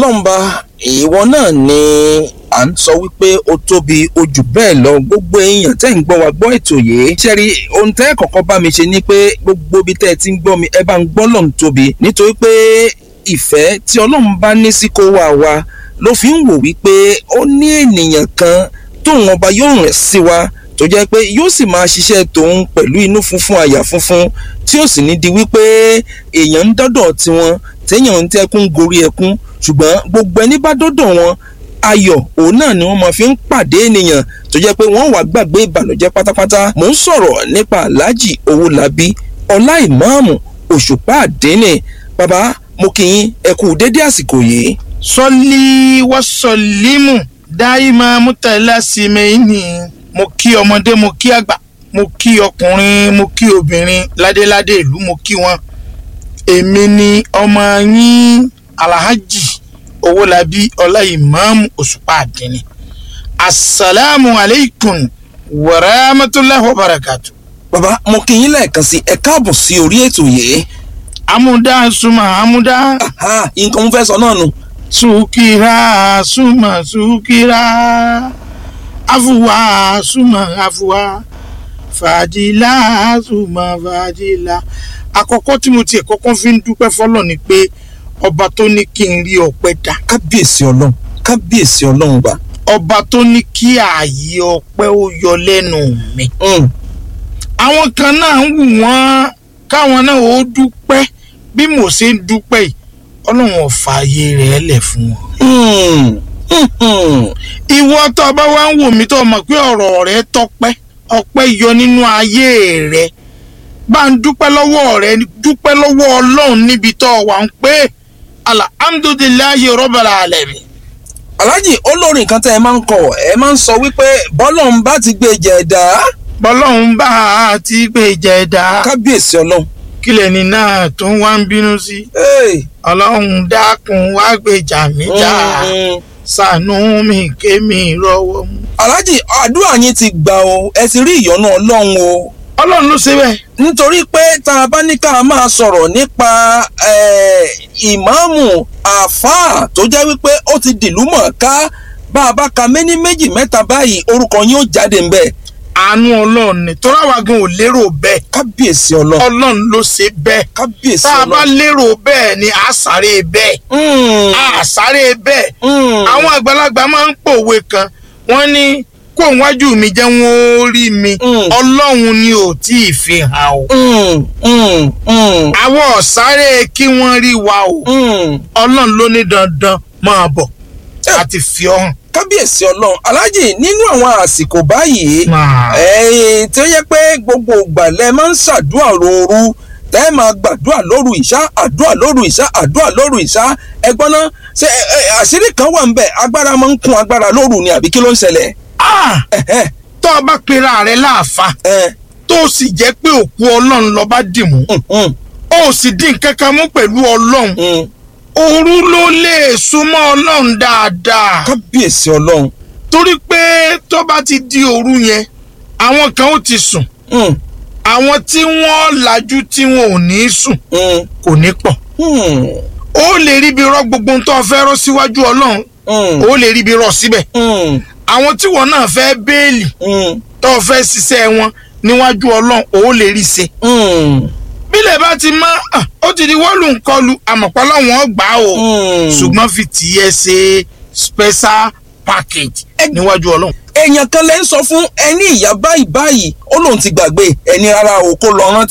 ọlọ́mba ìwọ náà ni à ń sọ wípé ó tóbi ojú bẹ́ẹ̀ lọ gbogbo èèyàn tẹ́ ń gbọ́ wa gbọ́ ètò yìí ṣẹ́rí ohun tẹ́ kọ́kọ́ bá mi ṣe ni pé gbogbo ibi tẹ́ ẹ ti ń gbọ́ mi ẹ bá ń gbọ́ lọ́n tóbi nítorí pé ìfẹ́ tí ọlọ́run bá ní sí kó wà wá ló fi ń wò wípé ó ní ènìyàn kan tóun ọba yóò rìn sí wa tó jẹ́ pé yóò sì máa ṣiṣẹ́ tòun pẹ̀lú inú funfun àyà funfun tí ó sì ní di wípé èèyàn ń dọ́dọ̀ tiwọn téèyàn ń tẹ́kún gorí ẹkún ṣùgbọ́n gbogbo ẹni bá dọ́dọ̀ wọn ayọ̀ òun náà ni wọ́n máa fi ń pàdé ènìyàn tó jẹ́ pé wọ́n wàá gbàgbé ìbànújẹ́ pátápátá mò ń sọ̀rọ̀ nípa aláàjì owólabí ọlá ìmáàmù òṣùpá àdínì bàbá mo kì í ẹ kú dédé àsìkò yìí. sọlí wọ́sọ̀límù dáìmá mútàlá símẹ́yìnì mo kí ọmọdé mo kí àgbà mo kí ọkùnrin mo kí obìnrin ládéládé ìlú mo kí wọn èmi ni ọmọ yín alhaji owólabí ọláìmáàmù òṣùpá àdínní asalaamu aleykum wàràmàtúláhi wàbàràkàtù. bàbá mo kì í lẹ́ẹ̀kan sí ẹ káàbọ̀ sí orí ètò yìí. amúdá súnmọ́ amúdá Aha, nǹkan mo fẹ́ sọ náà nù. sùkìrà súnmọ́ sùkìrà afuwa súnmọ́ afuwa fàdílà súnmọ́ fàdílà. àkọ́kọ́ tí mo tiẹ̀ kọ́kọ́ fi ń dúpẹ́ fọlọ́ ni pé ọba tó ní kí n rí ọpẹ́ dá kábíyèsí ọlọ́run kábíyèsí ọlọ́run bá. ọba tó ní kí ààyè ọpẹ́ ó yọ lẹ́nu mi. Mm, àwọn kan náà ń wù wọ́n káwọn náà ó dúpẹ́ bí mo ṣe ń dúpẹ́ yìí ọlọ́run ò fààyè rẹ̀ lẹ̀ fún wọn. mm, mm, mm. ìwọ tó o bá wá ń wò mí tó o mọ̀ pé ọ̀rọ̀ rẹ tọpẹ́ ọpẹ́ yọ nínú ayé rẹ bá ń dúpẹ́ lọ́wọ́ rẹ dúpẹ́ lọ́wọ́ ọlọ́run níbi tó o wà ń pé alhamdulilayi rọ́bàlà alẹ́mi. aláàjì olórin kan tẹ́ ẹ máa ń kọ ẹ máa ń sọ wípé bọ́lọ́run bá ti gbé jẹ̀dá bọ́lọ́run bá a ti gbé jẹ̀dá kábíyèsí ọlọ́run. kílẹ̀ ní náà tó ń wá ń bínú sí Hey, ọlọ́run dákun wá gbèjà mí jà mm, mm. ṣàánú mi kémi rọ́wọ́ mú. aláàjì àdúrà yín ti gbà o ẹ ti rí ìyọ́nú ọlọ́run o ọlọ́run ló ṣe bẹ́ẹ̀. nítorí pé tá a bá ní ká máa sọ̀rọ̀ nípa eh, ìmáàmù àáfàá tó jẹ́ wípé ó ti dìlú mọ̀ọ́ká bá a bá ka méní méjì mẹ́ta báyìí orúkọ yín ó jáde ńbẹ̀ àánú ọlọ́run ni tó ráwa gan ò lérò bẹ́ẹ̀ kábíyèsí ọlọ́run ọlọ́run ló ṣe bẹ́ẹ̀ kábíyèsí tá a bá ọlọ́run. lérò bẹ́ẹ̀ ni a sáré bẹ́ẹ̀ Mm, a sáré bẹ́ẹ̀ mm. àwọn àgbàlagbà máa ń pòwe kan wọ́n ní kó wájú mi jẹ́ wọ́n ó rí mi Mm. ọlọ́run ni ò tí ì fi hàn o Mm, mm, mm, àwọn ọ̀sáré kí wọ́n rí wa o mm. ọlọ́run ló ní dandan máa bọ̀ Eh. àti fi ọ́ hàn. kábíyèsí ọlọ́run aláàjì nínú àwọn àsìkò báyìí ẹ̀yin tí ó yẹ pé gbogbo ìgbà lẹ máa ń ṣàdúrà lóru tẹ́ ẹ máa gbàdúrà lóru ìṣá àdúrà lóru ìṣá àdúrà lóru ìṣá ẹgbọ́n náà ṣe ẹ, ẹ, àṣírí kan wà ń bẹ̀ agbára máa ń kún agbára lóru ni àbí kí ló ń ṣẹlẹ̀ Ah! ẹ̀hẹ́, tó o bá pera rẹ láàfa ẹ̀, tó o sì jẹ́ pé òkú ọlọ́run lọ bá dì mú mm, mm, o sì dín kankan mú pẹ̀lú ọlọ́run mm. òru ló lè súnmọ́ ọlọ́run dáadáa kábíyèsí ọlọ́run torí pé tó bá ti di òru yẹn àwọn kan ó ti sùn Mm, àwọn tí wọ́n lajú tí wọn ò ní sùn mm, kò ní pọ̀ mm, ó lè rí ibi rọ gbogbo ohun tó o fẹ́ rọ síwájú ọlọ́run mm, ó lè rí ibi rọ síbẹ̀ mm, àwọn tí wọn náà fẹ́ béèlì mm, tó o fẹ́ ṣiṣẹ́ wọn níwájú ọlọ́run ó lè rí ṣe mm, bílẹ̀ bá ti mọ́ ah, ó ti di wọ́ọ̀lù ńkọlù àmọ̀pá láwọn gbà ó mm. ṣùgbọ́n fi tiẹ̀ ṣe special package níwájú ọlọ́run. èèyàn kan lẹ́ ń sọ fún ẹni ìyá báyìí báyìí ó lóun ti gbàgbé ẹni rárá o kó lọ rántí.